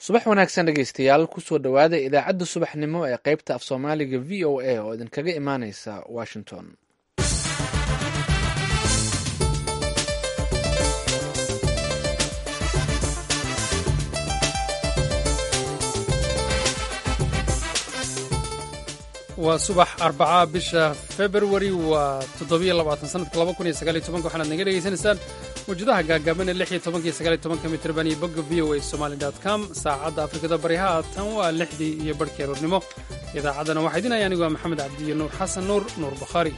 subax wanaagsan dhegeystayaal kusoo dhowaada idaacadda subaxnimo ee qaybta af soomaaliga v o a oo idinkaga imaaneysa washington waa subax arbaca bisha februari waa toddobiyo labaatan sanadka laba kun iyo sagaaliyo tobanka waxaanaad naga dhegaysanaysaan mawjadaha gaagaaban ee lix iyo tobanka iyo sagaaliyo tobanka mitrban iyo bogga v o a somali dot com saacadda afrikada bariha tan waa lixdii iyo barhkii aroornimo idaacaddana waxaa idin haya anigu waa maxamed cabdiyo nuur xasan nuur nuur bukhaari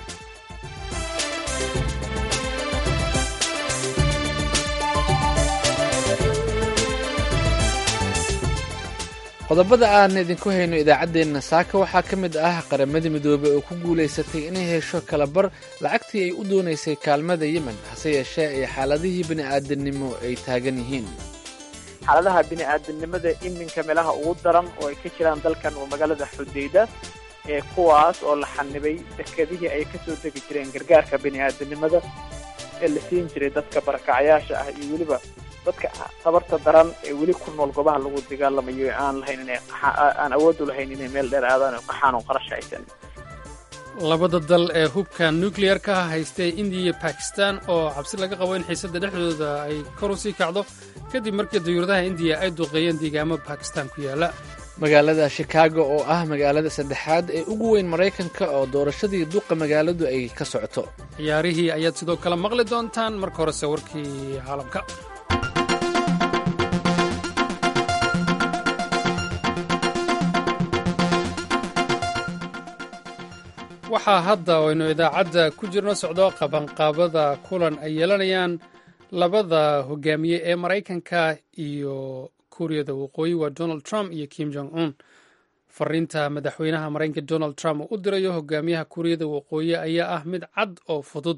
qodobada aan idinku hayno idaacaddeenna saaka waxaa ka mid ah qaramadii midoobey oo ku guulaysatay inay hesho kalabar lacagtii ay u doonaysay kaalmada yemen hase yeeshee ay xaaladihii bini'aadanimo ay taagan yihiin xaaladaha bini'aadanimada iminka meelaha ugu daran oo ay ka jiraan dalkan oo magaalada xudayda ee kuwaas oo la xanibay dekedihii ay ka soo degi jireen gargaarka bini'aadanimada ee la siin jiray dadka barakacayaasha ah iyo weliba dadka tabarta daran ee weli ku nool goobaha lagu dagaalamayo ee aan lahayn inay aan awood u lahayn inay meel dheer aadaan oo qaxaan oo qarash haysan labada dal ee hubka nucleer-ka haystay indiya iyo bakistan oo cabsi laga qabo in xiisadda dhexdooda ay kor u sii kacdo kadib markii dayuuradaha indiya ay duqeeyeen deegaamo bakistan ku yaala magaalada shikaago oo ah magaalada saddexaad ee ugu weyn maraykanka oo doorashadii duqa magaaladu ay ka socoto ciyaarihii ayaad sidoo kale maqli doontaan marka horese warkii caalamka waxaa hadda aynu idaacadda ku jirno socdo qabanqaabada kulan ay yeelanayaan labada hogaamiye ee maraykanka iyo kuuriyada waqooyi waa donald trump iyo kim jong un fariinta madaxweynaha maraykanka donald trump uu u dirayo hogaamiyaha kuuriyada waqooyi ayaa ah mid cad oo fudud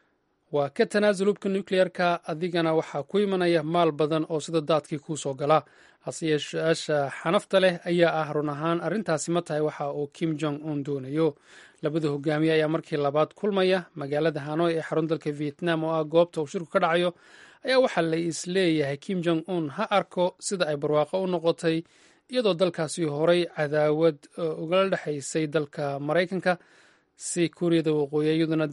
waa ka tanaasul hubka nucleer-ka adigana waxaa ku imanaya maal badan oo sida daadkii kuu soo gala hase yeeshaasha xanafta leh ayaa ah run ahaan arrintaasi ma tahay waxa uu kim jong un doonayo labada hogaamiye ayaa markii labaad kulmaya magaalada hanoy ee xarun dalka vietnam oo ah goobta uu shirku ka dhacayo ayaa waxaa la isleeyahay kim jong un ha arko sida ay barwaaqo u noqotay iyadoo dalkaasi horay cadaawad ugala dhexaysay dalka maraykanka si kuuriyada waqooyi iyaduna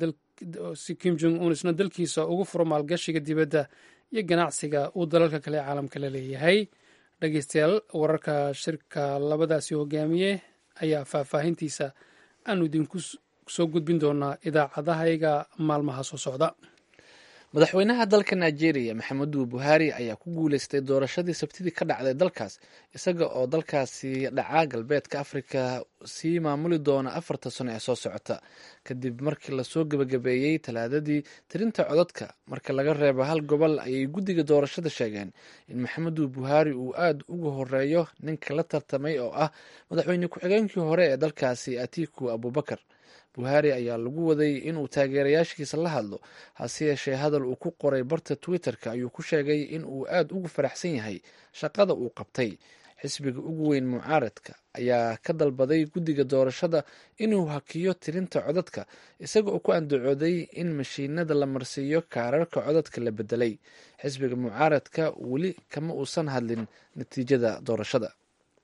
si kim jong un isna dalkiisa ugu furo maalgashiga dibadda iyo ganacsiga uu dalalka kale ee caalamka la leeyahay dhegeystayaal wararka shirka labadaasi hogaamiye ayaa faahfaahintiisa aanu idinku soo gudbin doonaa idaacadahayga maalmaha soo socda madaxweynaha dalka nigeria maxamedu buhari ayaa ku guuleystay doorashadii sabtidii ka dhacday dalkaas isaga oo dalkaasi dhaca galbeedka afrika sii maamuli doona afarta sano ee soo socota kadib markii lasoo gebagabeeyey talaadadii tirinta codadka marka laga reebo hal gobol ayay guddiga doorashada sheegeen in maxamedu buhari uu aada uga horeeyo ninka la tartamay oo ah madaxweyne ku-xigeenkii hore ee dalkaasi atiku abubakar buhari ayaa lagu waday inuu taageerayaashiisa la hadlo hase yeeshee hadal uu ku qoray barta twitter-ka ayuu ku sheegay in uu aada ugu faraxsan yahay shaqada uu qabtay xisbiga ugu weyn mucaaradka ayaa ka dalbaday guddiga doorashada inuu hakiyo tirinta codadka isaga oo ku andacooday in mashiinada la marsiiyo kaararka codadka la bedelay xisbiga mucaaradka weli kama uusan hadlin natiijada doorashada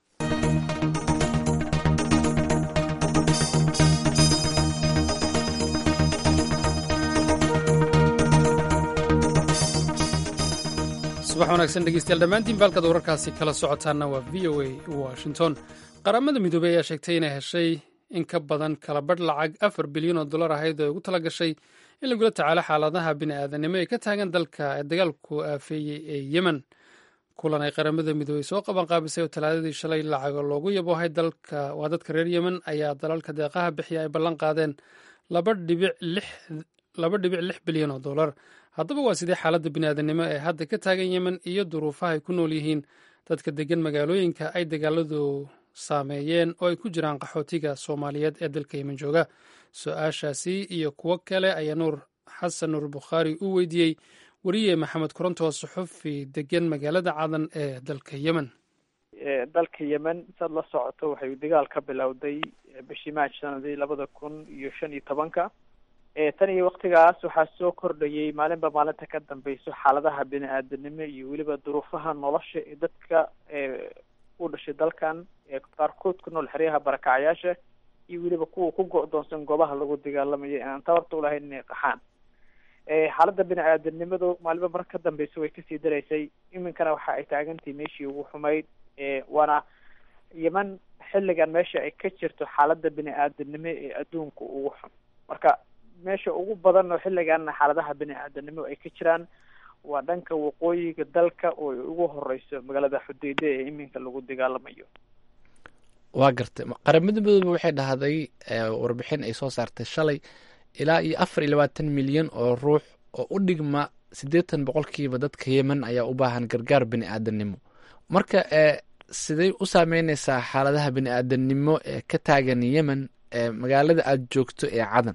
subax wanaagsan dhegeystayaal dhammaantiin baalkad wararkaasi kala socotaana waa v o a washington qaramada midoobey ayaa sheegtay inay heshay in ka badan kala badh lacag afar bilyan oo dollar ahayd oo ugu tala gashay in lagula tacaalo xaaladaha bini'aadanimo ee ka taagan dalka ee dagaalku aafeeyey ee yemen kulan ay qaramada midoobey soo qabanqaabisay oo talaadadii shalay lacago loogu yaboohay dalka waa dadka reer yemen ayaa dalalka deeqaha bixiya ay ballan qaadeen laba dhibic lix bilyan oo dollar haddaba waa sidee xaaladda bini'aadanimo ee hadda ka taagan yemen iyo duruufaha ay ku nool yihiin dadka degan magaalooyinka ay dagaaladu saameeyeen oo ay ku jiraan qaxootiga soomaaliyeed ee dalka yemen jooga su-aashaasi iyo kuwo kale ayaa nuur xasan nuur bukhaari u weydiiyey weriye maxamed koronto suxufi degan magaalada cadan ee dalka yemen dalka yemen saad la socoto waxay dagaal ka bilowday bishii maaj sanadii labada kun iyo shan iyo tobanka tan iyo waktigaas waxaa soo kordhayay maalinba maalinta ka dambeyso xaaladaha bini-aadanimo iyo weliba duruufaha nolosha ee dadka u dhashay dalkan ee qaarkood ku nool xeryaha barakacyaasha iyo weliba kuwa ku go-doonsan goobaha lagu dagaalamayo ee aan tabarta ulahayn inay qaxaan xaaladda bini-aadanimadu maalinba mar ka dambeysa way kasii daraysay iminkana waxa ay taagantahay meeshii ugu xumayd waana yeman xilligan meesha ay ka jirto xaaladda bini-aadanimo ee adduunka ugu xun marka meesha ugu badan oo xilliganna xaaladaha bini-aadanimo ay ka jiraan waa dhanka waqooyiga dalka oo ay ugu horeyso magaalada xudeyde ee iminka lagu dagaalamayo waa gartay qaramada midoobe waxay dhahday warbixin ay soo saartay shalay ilaa iyo afar iyo labaatan milyan oo ruux oo u dhigma siddeetan boqolkiiba dadka yemen ayaa u baahan gargaar bini-aadanimo marka siday u saameyneysaa xaaladaha bini-aadanimo ee ka taagan yemen ee magaalada aada joogto ee cadan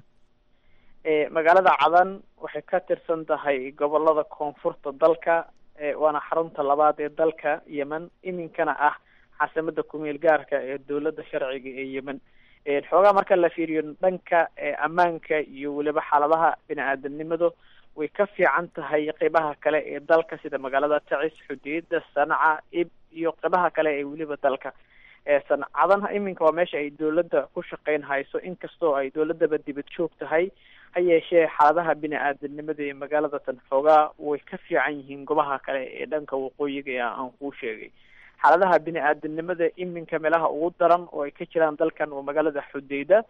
magaalada cadan waxay ka tirsan tahay gobolada koonfurta dalka waana xarunta labaad ee dalka yemen iminkana ah caasimada kumeel gaarka ee dowladda sharciga ee yemen xoogaa marka la fiiriyo dhanka ammaanka iyo weliba xaaladaha bini-aadanimadu way ka fiican tahay qeybaha kale ee dalka sida magaalada tacis xudeeda sanaca ib iyo qeybaha kale ee weliba dalka sancadan iminka waa meesha ay dowladda ku shaqeyn hayso inkastoo ay dowladaba dibad joog tahay ha yeeshee xaaladaha bini-aadanimada ee magaalada tan xoogaa way ka fiican yihiin gobaha kale ee dhanka waqooyiga ee aan kuu sheegay xaaladaha bini-aadanimada iminka meelaha ugu daran oo ay ka jiraan dalkan waa magaalada xudeyda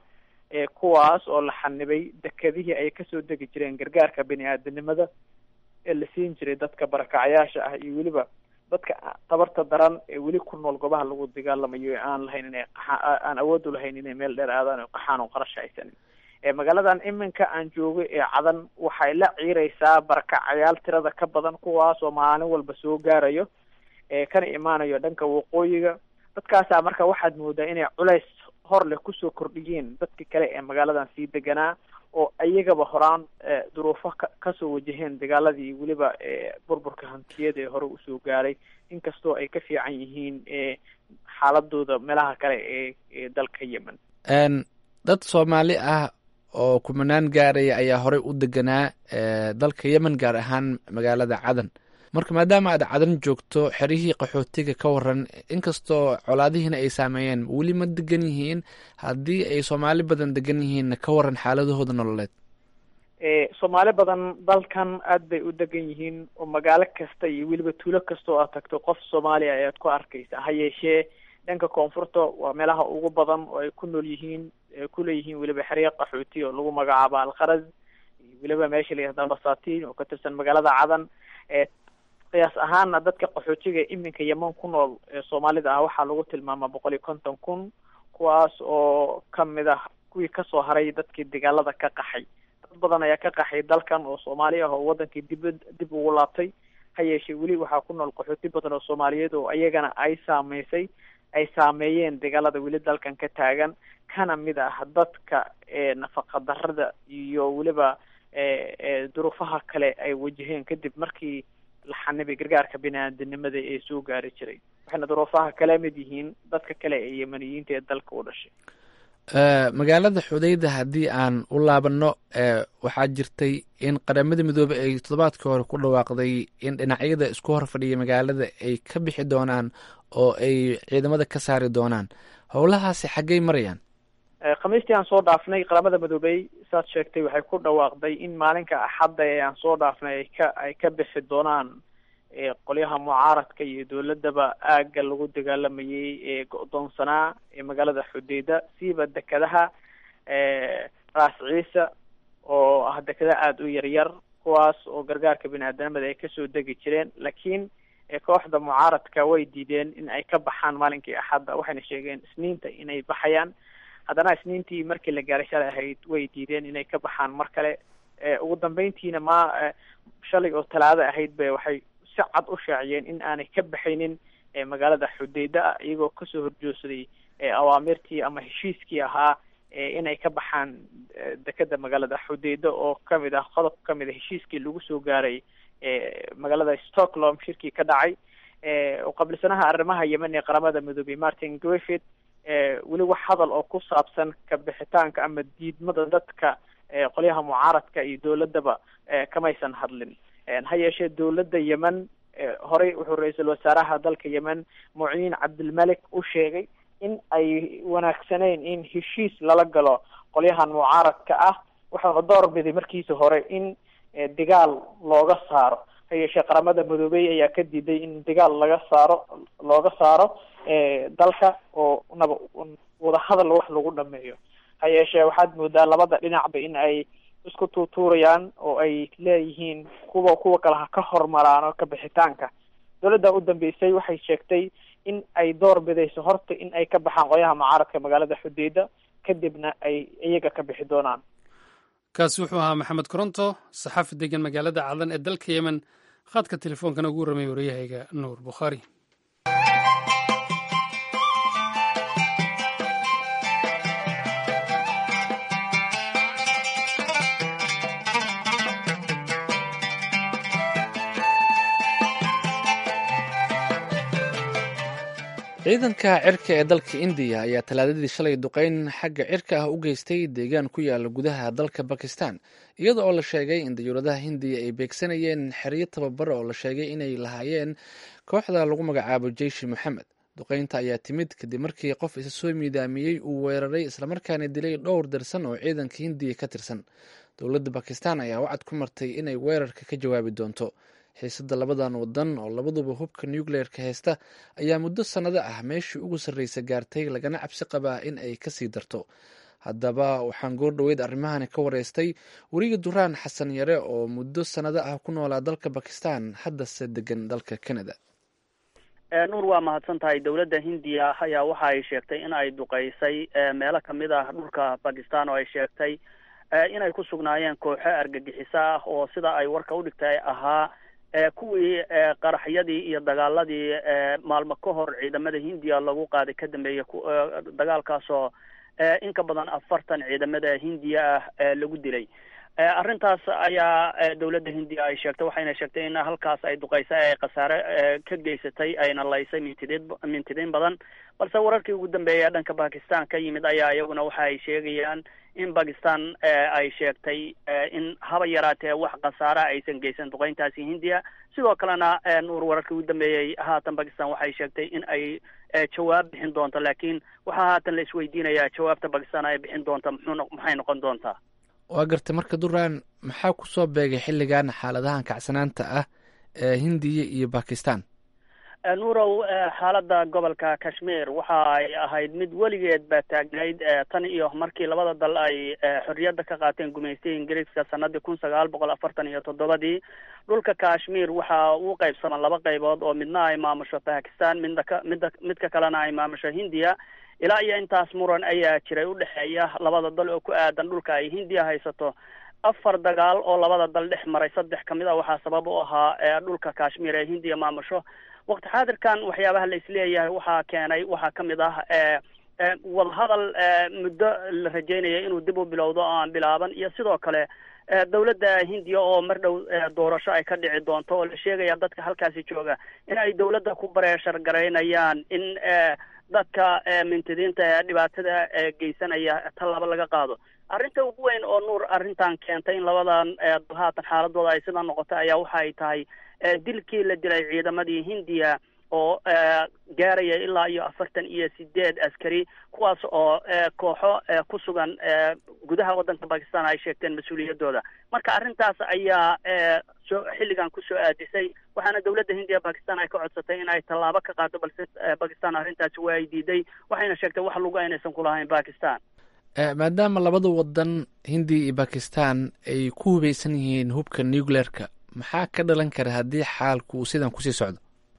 kuwaas oo la xanibay dekedihii ay kasoo degi jireen gargaarka bini-aadanimada ee la siin jiray dadka barakacyaasha ah iyo weliba dadka tabarta daran ee weli ku nool goobaha lagu dagaalamayo ee aan lahayn inay qaxa aan awood u lahayn inay meel dheer aadaan o qaxaan oo qarash haysanin magaaladan iminka aan joogo ee cadan waxay la ciireysaa barakacayaal tirada ka badan kuwaas oo maalin walba soo gaarayo kana imaanayo dhanka waqooyiga dadkaasaa marka waxaad moodaa inay culays hor leh kusoo kordhiyeen dadki kale ee magaaladan sii deganaa oo ayagaba horaan duruufo ka kasoo wajaheen dagaaladii weliba burburka hantiyada ee hore usoo gaaray inkastoo ay ka fiican yihiin xaaladooda meelaha kale ee ee dalka yemen dad soomaali ah oo kumanaan gaaraya ayaa horey u deganaa dalka yemen gaar ahaan magaalada cadan marka maadaama aad cadan joogto xerihii qaxootiga ka waran inkastoo colaadihiina ay saameeyeen weli ma degan yihiin haddii ay soomaali badan degan yihiinna ka waran xaaladahooda nololeed soomaali badan dalkan aad bay u degan yihiin oo magaalo kasta iyo weliba tuulo kasta oo aad tagto qof soomaaliya ayaad ku arkaysa ha yeeshee dhanka koonfurta waa meelaha ugu badan oo ay ku nool yihiin kuleeyihiin weliba xerya qaxooti oo lagu magacaabo alkharaz iyo weliba meesha la yihahda basatiin oo ka tirsan magaalada cadan qiyaas ahaana dadka qaxootiga iminka yeman ku nool ee soomaalida ah waxaa lagu tilmaamaa boqol iyo konton kun kuwaas oo kamid ah kuwii kasoo haray dadkii dagaalada ka qaxay dad badan ayaa ka qaxay dalkan oo soomaali ah oo wadankii dibad dib ugu laabtay ha yeeshee weli waxaa ku nool qaxooti badan oo soomaaliyeed oo iyagana ay saameysay ay saameeyeen dagaalada weli dalkan ka taagan kana mid ah dadka nafaqa darada iyo weliba duruufaha kale ay wajaheen kadib markii la xanibay gargaarka bini-aadanimada ee soo gaari jiray waxayna duruufaha kala mid yihiin dadka kale ee yemaniyiinta ee dalka u dhashay magaalada xudeyda haddii aan u laabanno waxaa jirtay in qaramada midoobey ay toddobaadkii hore ku dhawaaqday in dhinacyada isku hor fadhiya magaalada ay ka bixi doonaan oo ay ciidamada ka saari doonaan howlahaasi xaggey marayaan khamiistii aan soo dhaafnay qaramada midoobey saad sheegtay waxay ku dhawaaqday in maalinka axadda ee aan soo dhaafnay ay ka ay ka bixi doonaan qolyaha mucaaradka iyo dowladaba aagga lagu dagaalamayay ee go-doonsanaa ee magaalada xudeyda siiba dekadaha raas ciisa oo ah dekada aada u yaryar kuwaas oo gargaarka bini-aadanimada ay kasoo degi jireen laakiin kooxda mucaaradka way diideen in ay ka baxaan maalinkii axadda waxayna sheegeen isniinta inay baxayaan haddana isniintii markii la gaaray shalay ahayd way diideen inay ka baxaan mar kale ugu dambeyntiina ma shalay oo talaado ahayd ba waxay si cad u shaaciyeen in aanay ka baxaynin magaalada xudeyda iyagoo kasoo horjoogsaday awaamirtii ama heshiiskii ahaa inay ka baxaan dekeda magaalada xudeyda oo kamid ah qodob kamid a heshiiskii lagu soo gaaray magaalada stockholm shirkii ka dhacay qabilsanaha arrimaha yemen ee qaramada midoobey martin griffith weli wax hadal oo ku saabsan ka bixitaanka ama diidmada dadka qolyaha mucaaradka iyo dowladdaba kamaysan hadlin ha yeeshee dowladda yemen horey wuxuu ra-iisul wasaaraha dalka yemen muciin cabdilmalik u sheegay in ay wanaagsaneyn in heshiis lala galo qolyahan mucaaradka ah waxauna door biday markiisa hore in dagaal looga saaro ha yeeshee qaramada midoobey ayaa ka diiday in dagaal laga saaro looga saaro dalka oo naba wadahadal wax lagu dhameeyo ha yeeshee waxaad moodaa labada dhinacba in ay isku tuutuurayaan oo ay leeyihiin kuwa kuwa kale ha ka hormaraan oo ka bixitaanka dowladda u dambeysay waxay sheegtay in ay door bidayso horta in ay ka baxaan qolyaha mucaaradka magaalada xudeyda kadibna ay iyaga ka bixi doonaan kaasi wuxuu ahaa maxamed koronto saxaafi degan magaalada cadan ee dalka yemen khadka telefoonkana ugu warramay waryahayga nuur bukhaari ciidanka cirka ee dalka indiya ayaa talaadadii shalay duqeyn xagga cirka ah u geystay deegaan ku yaala gudaha dalka bakistan iyada oo la sheegay in dayuuradaha hindiya ay beegsanayeen xeryo tababar oo la sheegay inay lahaayeen kooxda lagu magacaabo jeishi moxamed duqeynta ayaa timid kadib markii qof isa soo miidaamiyey uu weeraray islamarkaana dilay dhowr darsan oo ciidanka hindiya ka tirsan dowladda bakistan ayaa wacad ku martay inay weerarka ka jawaabi doonto xiisada labadan wadan oo labaduba hubka nucleerka haysta ayaa muddo sannado ah meeshii ugu sarreysa gaartay lagana cabsi qabaa in ay kasii darto haddaba waxaan goor dhoweyd arrimahani ka wareystay weriga duraan xasan yare oo muddo sannado ah ku noolaa dalka bakistan haddase degan dalka canada nuur waa mahadsan tahay dowladda hindiya ayaa waxa ay sheegtay in ay duqeysay meelo kamid ah dhulka bakistan oo ay sheegtay inay ku sugnaayeen kooxo argagixiso ah oo sida ay warka udhigtay ahaa kuwii qaraxyadii iyo dagaaladii maalmo ka hor ciidamada hindiya lagu qaaday ka dambeeyey dagaalkaasoo in ka badan afartan ciidamada hindiya ah lagu dilay arrintaas ayaa dowladda hindiya ay sheegtay waxayna sheegtay in halkaas ay duqeysay ay khasaare ka geysatay ayna laysay mintidiin mintidiin badan balse wararkii ugu dambeeyay dhanka bakistan ka yimid ayaa iyaguna waxa ay sheegayaan in bakistan ay sheegtay in haba yaraatee wax khasaara aysan geysan duqeyntaasi hindiya sidoo kalena nuur wararkii ugu dambeeyey haatan bakistan waxay sheegtay in ay jawaab bixin doonto laakiin waxaa haatan la isweydiinayaa jawaabta bakistan ay bixin doonta muxuu maxay noqon doontaa waa gartay marka duraan maxaa kusoo beegay xilligan xaaladahan kacsanaanta ah ee hindiya iyo bakistan nuurow xaaladda gobolka kashmir waxa ay ahayd mid weligeed ba taagnayd tan iyo markii labada dal ay xorriyadda ka qaateen gumaystay ingiriiska sanadii kun sagaal boqol afartan iyo toddobadii dhulka kashmir waxa uu qaybsama laba qaybood oo midna ay maamusho bakistan midna ka midda midka kalena ay maamusho hindiya ilaa iyo intaas muran ayaa jiray udhexeeya labada dal oo ku aadan dhulka ay hindiya haysato afar dagaal oo labada dal dhex maray saddex kamid a waxaa sabab u ahaa dhulka kashmir ee hindiya maamusho waqti xaadirkan waxyaabaha la isleeyahay waxaa keenay waxaa kamid ah wadahadal muddo la rajeynaya inuu dib u bilowdo oo aan bilaaban iyo sidoo kale dowladda hindiya oo mar dhow doorasho ay ka dhici doonto oo la sheegaya dadka halkaasi jooga in ay dowladda ku bareeshar garaynayaan in dadka mintidiinta ee dhibaatada geysanaya tallaabo laga qaado arrinta ugu weyn oo nuur arrintan keentay in labadan dal haatan xaaladooda ay sidaa noqotay ayaa waxa ay tahay dilkii la dilay ciidamadii hindiya oo gaaraya ilaa iyo afartan iyo sideed askari kuwaas oo kooxo ku sugan gudaha waddanka bakistan ay sheegteen mas-uuliyadooda marka arrintaas ayaa soo xilligan kusoo aadisay waxaana dowladda hindiya bakistan ay ka codsatay in ay tallaabo ka qaado balse bakistan arrintaasi waa ay diiday waxayna sheegtay wax lugu aynaysan kulahayn bakistan maadaama labada wadan hindiya iyo bakistan ay ku hubeysan yihiin hubka nucleerka maxaa ka dhalan kara haddii xaalku uu sidan kusii socdo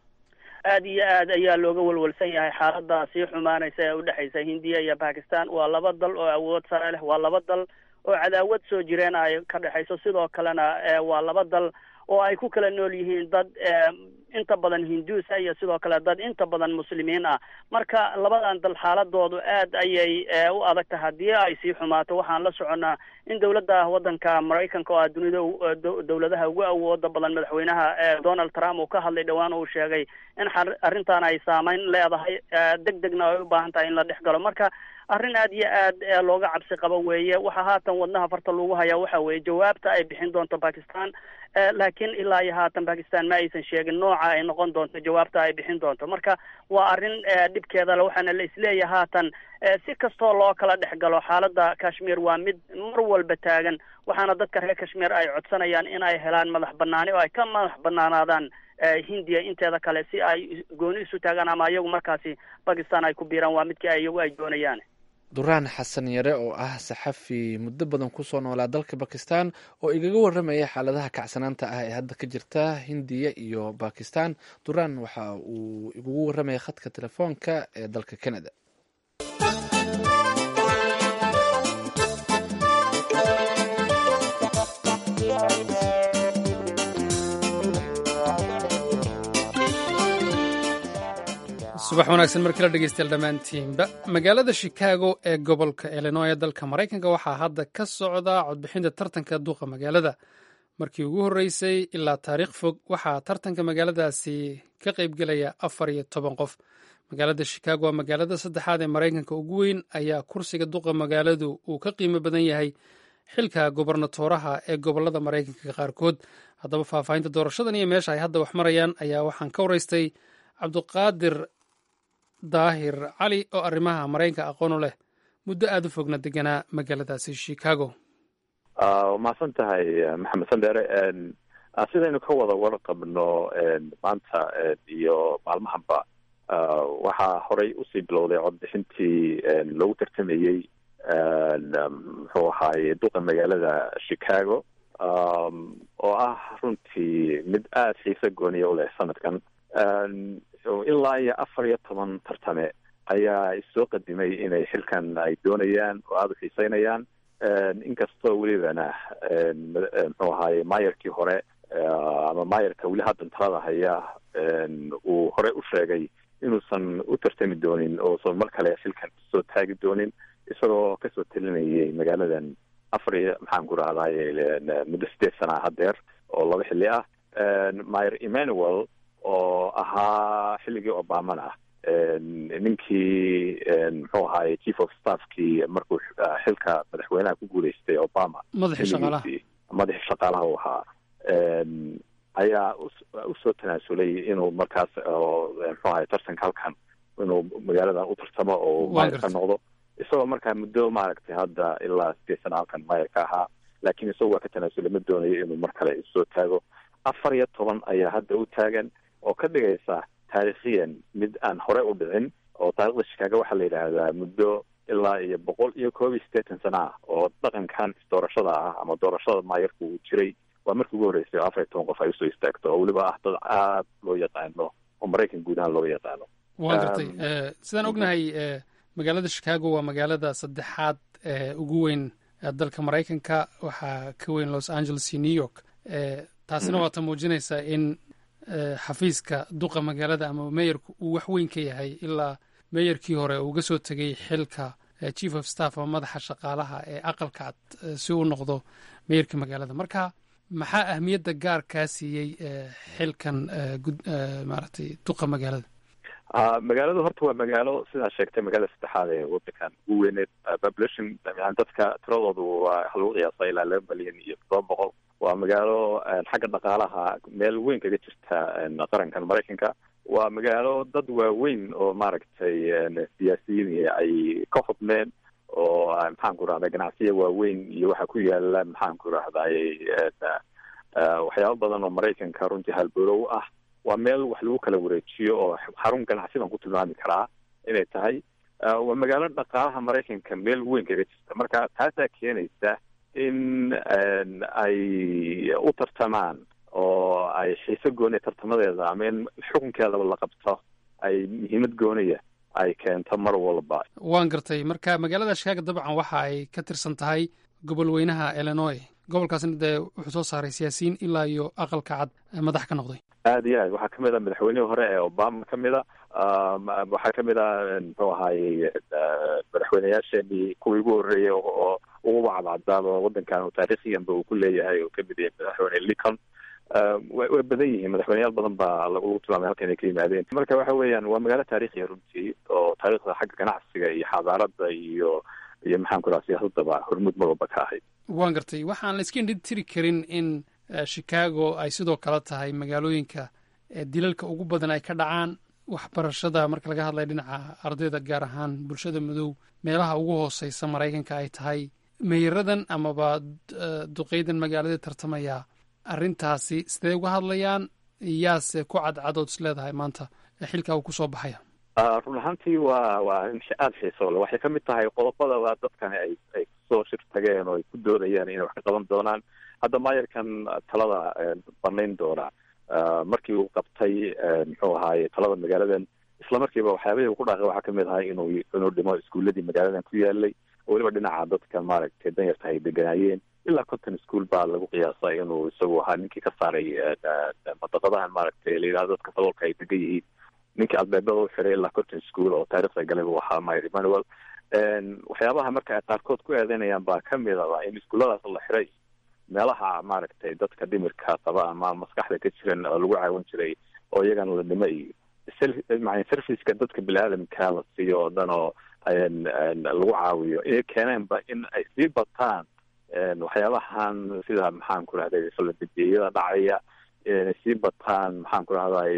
aad iyo aad ayaa looga walwalsan yahay xaalada sii xumaanaysa ee udhexaysa hindiya iyo bakistan waa laba dal oo awood sare leh waa laba dal oo cadaawad soo jireen ay ka dhexayso sidoo kalena waa laba dal oo ay ku kala nool yihiin dad inta badan hinduus ah iyo sidoo kale dad inta badan muslimiin ah marka labadan dal xaaladoodu aad ayay u adag tahay haddii ay sii xumaato waxaan la soconnaa in dowladda waddanka maraykanka oo ah dunida dowladaha ugu awooda badan madaxweynaha donald trump uu ka hadlay dhowaan uu sheegay in arrintan ay saameyn leedahay deg degna ay u baahan tahay in la dhex galo marka arrin aad iyo aad looga cabsi qabo weeye waxaa haatan wadnaha farta lagu hayaa waxa weeye jawaabta ay bixin doonto bakistan laakiin ilaa iyo haatan bakistan ma aysan sheegin nooca ay noqon doonto jawaabta ay bixin doonto marka waa arrin dhibkeeda le waxaana la isleeyahay haatan si kastoo loo kala dhex galo xaaladda kashmir waa mid mar walba taagan waxaana dadka reer kashmir ay codsanayaan in ay helaan madax banaani oo ay ka madax banaanaadaan hindiya inteeda kale si ay gooni isu taagaan ama iyagu markaasi bakistan ay ku biiraan waa midkii ay iyagu ay doonayaan duraan xasan yare oo ah saxafi muddo badan kusoo noolaa dalka bakistan oo igaga waramaya xaaladaha kacsanaanta ah ee hadda ka jirta hindiya iyo bakistan duraan waxa uu igugu waramaya khadka telefoonka ee dalka canada subax wanaagsan mar kala dhegeystayaal dhammaantiinba magaalada shikaago ee gobolka illinoy ee dalka maraykanka waxaa hadda ka socda codbixinta tartanka duuqa magaalada markii ugu horreysay ilaa taariikh fog waxaa tartanka magaaladaasi ka qaybgelaya afar iyo toban qof magaalada shikaago waa magaalada saddexaad ee maraykanka ugu weyn ayaa kursiga duqa magaaladu uu ka qiimo badan yahay xilka gobernatooraha ee gobolada maraykanka qaarkood haddaba faahfaahinta doorashadan iyo meesha ay hadda wax marayaan ayaa waxaan ka waraystay cabdiqaadir daahir cali oo arrimaha maraykanka aqoon u leh muddo aada u fogna deganaa magaaladaasi chicago mahadsan tahay maxamed sandere sidaynu ka wada warqabno maanta iyo maalmahanba waxaa horey usii bilowday codbixintii loogu tartamayey muxuu ahaaye duqa magaalada chicago oo ah runtii mid aada xiise gooniya u leh sanadkan ilaa iyo afar iyo toban tartame ayaa issoo qadimay inay xilkan ay doonayaan oo aada u xiiseynayaan inkastoo welibana muxuu ahaaye maayarkii hore ama maayarka weli haddan talada haya uu hore u sheegay inuusan u tartami doonin oosan mar kale xilkan soo taagi doonin isagoo kasoo talinayay magaaladan afar iyo maxaan ku rahdaye muddo sideed sana hadeer oo laba xilli ah mayer emmanuel oo ahaa xilligii obamana ninkii muxuu ahaaye chief of staffkii markuu xilka madaxweynaha ku guuleystay obama madaxii shaqaalaha madaxii shaqaalaha u ahaa ayaa usoo tanaasulay inuu markaas muxuu ahaye tartanka halkan inuu magaaladan u tartamo oo maayar ka noqdo isagoo markaa muddo maaragtay hadda ilaa sideed sana halkan maayar ka ahaa laakiin isagu waa ka tanaasulay ma doonayo inuu mar kale isoo taago afar iyo toban ayaa hadda u taagan oo ka dhigaysa taariikhiyan mid aan hore u dhicin oo taarikhda shikaago waxaa la yidhaahdaa muddo ilaa iyo boqol iyo koob iyo siddeetan sana ah oo dhaqankan doorashada ah ama doorashada maayarku uu jiray waa markii ugu horreysay oo afar iyo toban qof ay usoo istaagto oo weliba ah dad aad loo yaqaano oo maraykan guud ahaan looga yaqaano waa gartay sidaan ognahay magaalada shikaago waa magaalada saddexaad ee ugu weyn dalka maraykanka waxaa ka weyn los angeles iyo new york taasina waata muujinaysaa in xafiiska duqa magaalada ama meeyarku uu wax weyn ka yahay ilaa meeyarkii hore uuga soo tegay xilka chief of staff ama madaxa shaqaalaha ee aqalka cad si uu noqdo meeyarka magaalada marka maxaa ahmiyadda gaar kaa siiyey xilkan maaragtay duqa magaalada magaaladu horta waa magaalo sidaa sheegtay magaalada saddexaad ee wadankan ugu weyneed population yani dadka tiradoodu waa waxa lagu qiyaasa ilaa laba milyan iyo todoba boqol waa magaalo xagga dhaqaalaha meel weyn kaga jirta qarankan maraykanka waa magaalo dad waaweyn oo maaragtay siyaasiyiin ay ka xubmeen oo maxaan ku rahday ganacsiya waaweyn iyo waxaa ku yaala maxaan ku rahday waxyaabo badan oo maraykanka runtii halborow ah waa meel wax lagu kala wareejiyo oo xarun ganacsi baan ku tilmaami karaa inay tahay waa magaalo dhaqaalaha maraykanka meel weyn kaga jirta marka taasaa keenaysa in ay u tartamaan oo ay xiise gooniya tartamadeeda ama in xukunkeedaba la qabto ay muhiimad gooniya ay keento mar walba waan gartay marka magaalada shikaago dabcan waxa ay ka tirsan tahay gobol weynaha illinois gobolkaasna dee wuxuu soo saaray siyaasiyiin ilaa iyo aqalka cad madax ka noqday aada iyo aad waxaa kamid a madaxweynihii hore ee obama kamid a waxaa kamid a muxuu ahaayey madaxweyneyaasheenii kuwii ugu horreeyey oo ugu cadcadaaba waddankan taariikhiyanba uu ku leeyahay oo kamid yahay madaxweyne lincoln way badan yihiin madaxweyneyaal badan baa lagu tilmaamay halkan ay ka yimaadeen marka waxa weeyaan waa magaalo taariikhiya runtii oo taariikhda xagga ganacsiga iyo xadaarada iyo iyo maxaan ku raha siyaasadaba hormuud mar walba ka ahayd waan gartay waxaan la iska indhi tiri karin in chicago ay sidoo kale tahay magaalooyinka dilalka ugu badan ay ka dhacaan waxbarashada marka laga hadlaya dhinaca ardayda gaar ahaan bulshada madow meelaha ugu hooseysa maraykanka ay tahay meyaradan amaba duqeydan magaalada tartamaya arrintaasi sidee uga hadlayaan yaase ku cadcadood is leedahay maanta xilkaa uu kusoo baxaya run ahaantii waa waa arrin aada xiiso le waxay kamid tahay qodobada waa dadkani ay ay kusoo shir tageen oo ay ku doodayaan inay wax ka qaban doonaan hadda maayarkan talada banayn doona markii uu qabtay muxuu ahaaye talada magaaladan isla markiiba waxyaabihii uu ku dhaaqay waxaa kamid ahay inuu inuu dhimo iskuuladii magaaladan ku yaalay oo weliba dhinaca dadka maaragtay danyarta ay deganaayeen ilaa conton school baa lagu qiyaasa inuu isagu ahaa ninkii ka saaray madaqadahan maaragtay la yidhahdo dadka fadoolka ay degan yihiin ninkii albeebada u xiray ilaa conton school oo taarikhda galay buu ahaa myr emmanuel waxyaabaha marka ay qaarkood ku eedeynayaan baa kamid aba in iskuulladaas la xiray meelaha maaragtay dadka dhimirka qaba ama maskaxda ka jiran oo lagu caawin jiray oo iyagana la dhimo iyo maa serviceka dadka bini-aadamka la siiyo oo dhan oo lagu caawiyo inay keeneenba in ay sii bataan waxyaabahan sida maxaan ku rahday faladibiyada dhacaya inay sii bataan maxaan ku rahday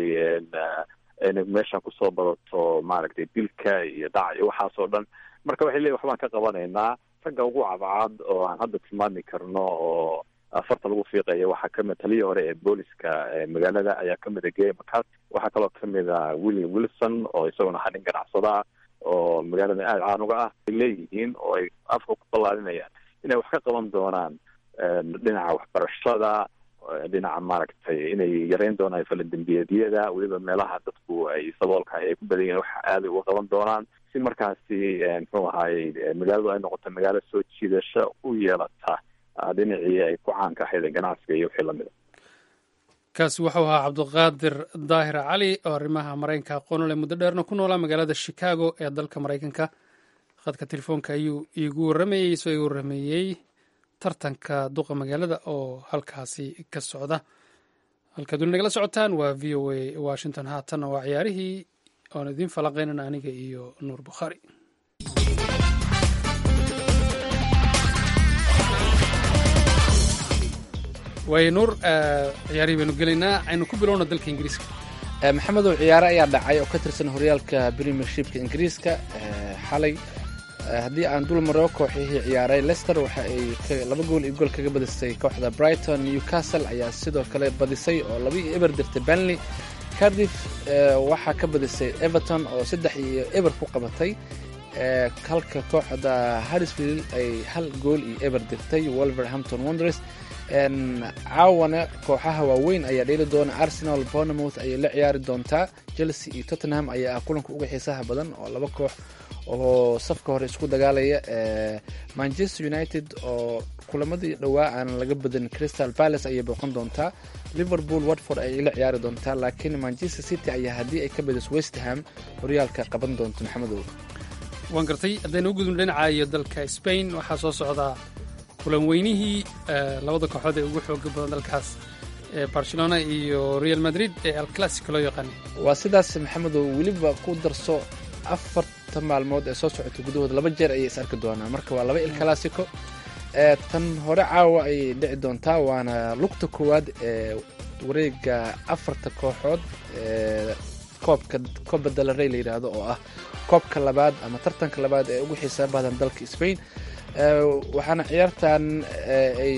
inay meesha kusoo badato maaragtay dilka iyo dhac iyo waxaas oo dhan marka waxay leeyihin waxbaan ka qabanaynaa ragga ugu cadcad oo aan hadda tilmaami karno oo farta lagu fiiqaya waxaa kamid taliyii hore ee booliska magaalada ayaa kamid a gay macat waxaa kaloo kamid a william wilson oo isaguna ahaa nin ganacsada ah oo magaalada aada caan uga ah ay leeyihiin oo ay afka ku ballaarinayaan inay wax ka qaban doonaan dhinaca waxbarashada dhinaca maaragtay inay yareyn doonaan faladembiyeedyada weliba meelaha dadku ay saboolka ay ku badan yihiin wax aaday uga qaban doonaan si markaasi muxuu ahaayey magaaladu ay noqoto magaalo soo jiidasho u yeelata dhinacii ay ku caanka ahayd ganacsiga iyo wixii lamida kaasi wuxuu ahaa cabdiqaadir daahir cali oo arrimaha maraykanka aqoonole muddo dheerna ku noolaa magaalada chicago ee dalka maraykanka khadka telefoonka ayuu iigu warramayey isoo igu warrameeyey tartanka duqa magaalada oo halkaasi ka socda halkaad weli nagala socotaan waa v o a washington haatanna waa ciyaarihii oon idiin falanqeynana aniga iyo nuur bukhaari waayo nuur ciyaarihii baynu gelaynaa aynu ku bilowna dalka ingiriiska maxamedow ciyaare ayaa dhacay oo ka tirsan horyaalka premiershipka ingiriiska xalay haddii aan dul maro kooxihii ciyaaray lester waxa ay laba gool iyo gool kaga badisay kooxda brighton newcastle ayaa sidoo kale badisay oo laba iyo eber dirtay benley cardiff waxaa ka badisay everton oo saddex iyo eber ku qabatay halka kooxda harrisfield ay hal gool iyo eber dirtay wolverhampton wonders caawana kooxaha waaweyn ayaa dheeli doona arsenal bournemouth ayay la ciyaari doontaa chelsea iyo tottenham ayaa ah kulanka uga xiisaha badan oo laba koox oo safka hore isku dagaalaya manchester united oo kulamadii dhowaa aan laga badin crystal palace ayay booqan doontaa liverpool watford ayay la ciyaari doontaa laakiin manchester city ayaa haddii ay ka badiso westham horyaalka qaban doonta maxamedow waan gartay haddaynu u gudubno dhinaca iyo dalka spain waxaa soo socdaa kulan weynihii labada kooxood ee ugu xooga badan dalkaas ee barcelona iyo real madrid ee alclassico loo yaqaana waa sidaas maxamedow weliba ku darso afarta maalmood ee soo socota gudahooda laba jeer ayay is arki doonaan marka waa laba il classico tan hore caawa ayay dhici doontaa waana lugta koowaad ee wareega afarta kooxood ee koobka coba dalarey la yidhaahdo oo ah koobka labaad ama tartanka labaad ee ugu xiisaa badan dalka spain waxaana ciyaartan ay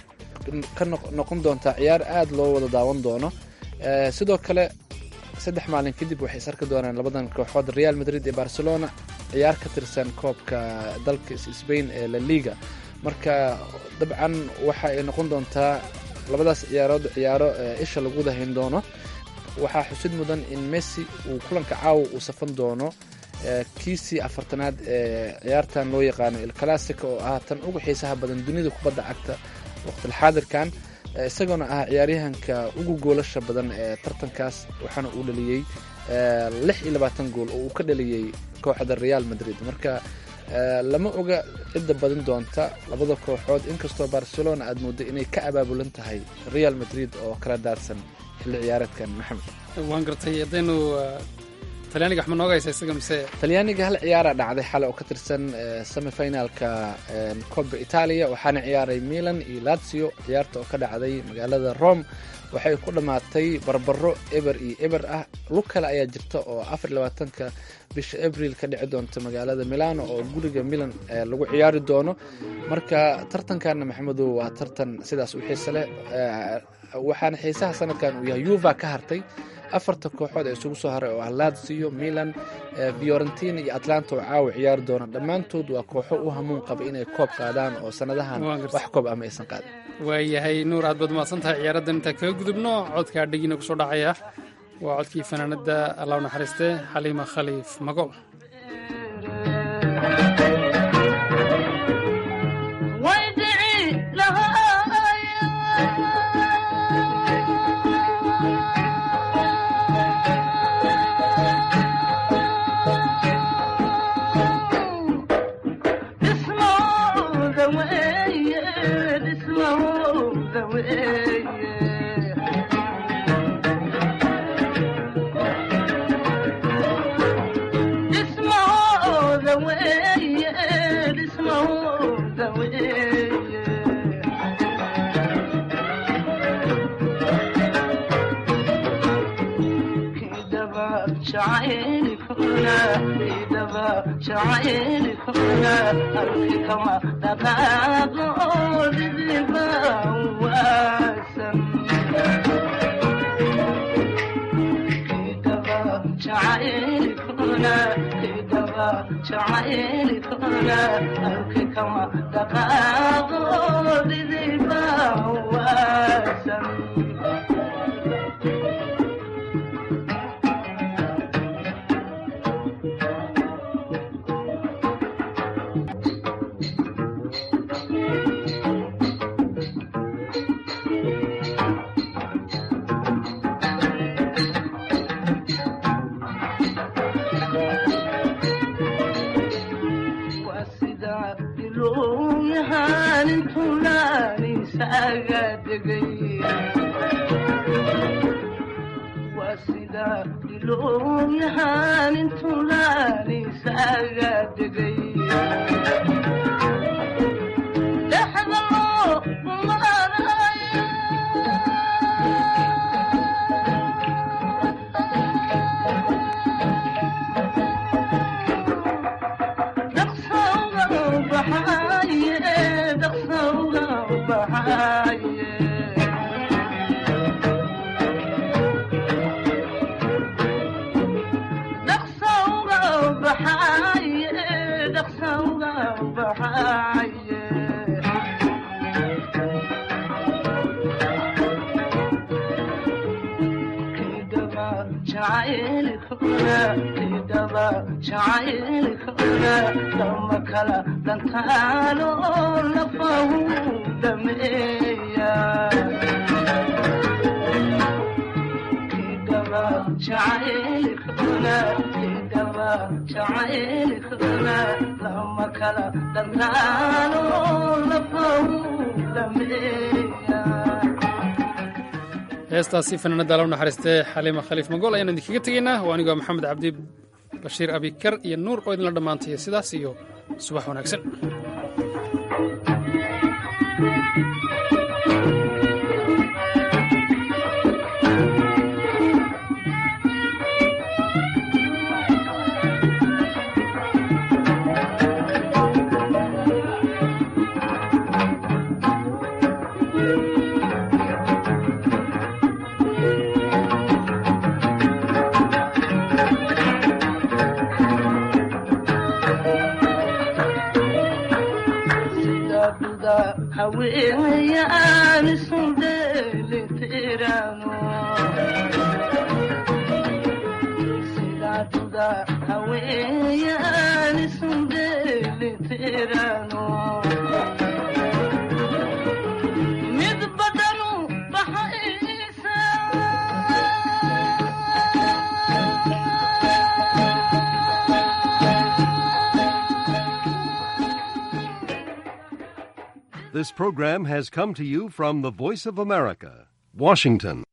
ka noqon doontaa ciyaar aada loo wada daawan doono sidoo kale saddex maalin kadib waxay is arki doonaan labadan kooxood real madrid iyo barcelona ciyaar ka tirsan koobka dalka spain ee la liga marka dabcan waxa ay noqon doontaa labadaas ciyaarood ciyaaro isha lagu dahayn doono waxaa xusid mudan in messi uu kulanka caawa uu safan doono kiisii afartanaad ee ciyaartan loo yaqaano il classico oo ah tan ugu xiisaha badan dunida kubadda cagta waqtilxaadirkan isagoona ah ciyaaryahanka ugu goolasha badan ee tartankaas waxaana uu dhaliyey lix iyo labaatan gool oo uu ka dhaliyey kooxda real madrid marka lama oga cidda badin doonta labada kooxood inkastoo barcelona aad mooddo inay ka abaabulan tahay real madrid oo kala daadsan xilli ciyaareedkan maxamed waan gartay haddaynu talyaaniga waxma nooga haysa isaga mise talyaaniga hal ciyaara dhacday xale oo ka tirsan semifinalka coba italia waxaana ciyaaray milan iyo lazio ciyaarta oo ka dhacday magaalada rome waxay ku dhammaatay barbaro eber iyo eber ah lug kale ayaa jirta oo afar iyo labaatanka bisha abril ka dhici doonta magaalada milano oo guriga milan lagu ciyaari doono marka tartankanna maxamedow waa tartan sidaas u xiise leh waxaana xiisaha sanadkan uu yahay yuva ka hartay afarta kooxood ee isugu soo haray oo ah lazio milan fiorentina iyo atlanta oo caawa ciyaari doona dhammaantood waa kooxo u hamuun qaba inay koob qaadaan oo sanadahan wax koob ama aysan qaadin waayahay nuur aad baad mahadsan tahay ciyaaradan intaan kaga gudubno codka adhigiina kusoo dhacaya waa codkii fanaanada allah naxariiste xaliima khaliif magool heestaasi fanaanada ala naxariistee xaliima khaliif magool ayaan idinkaga tegaynaa waa anigoo maxamed cabdi bashiir abikar iyo nuur oo idinla dhammaantaya sidaas iyo subax wanaagsan This program has come to you from the Voice of America, Washington.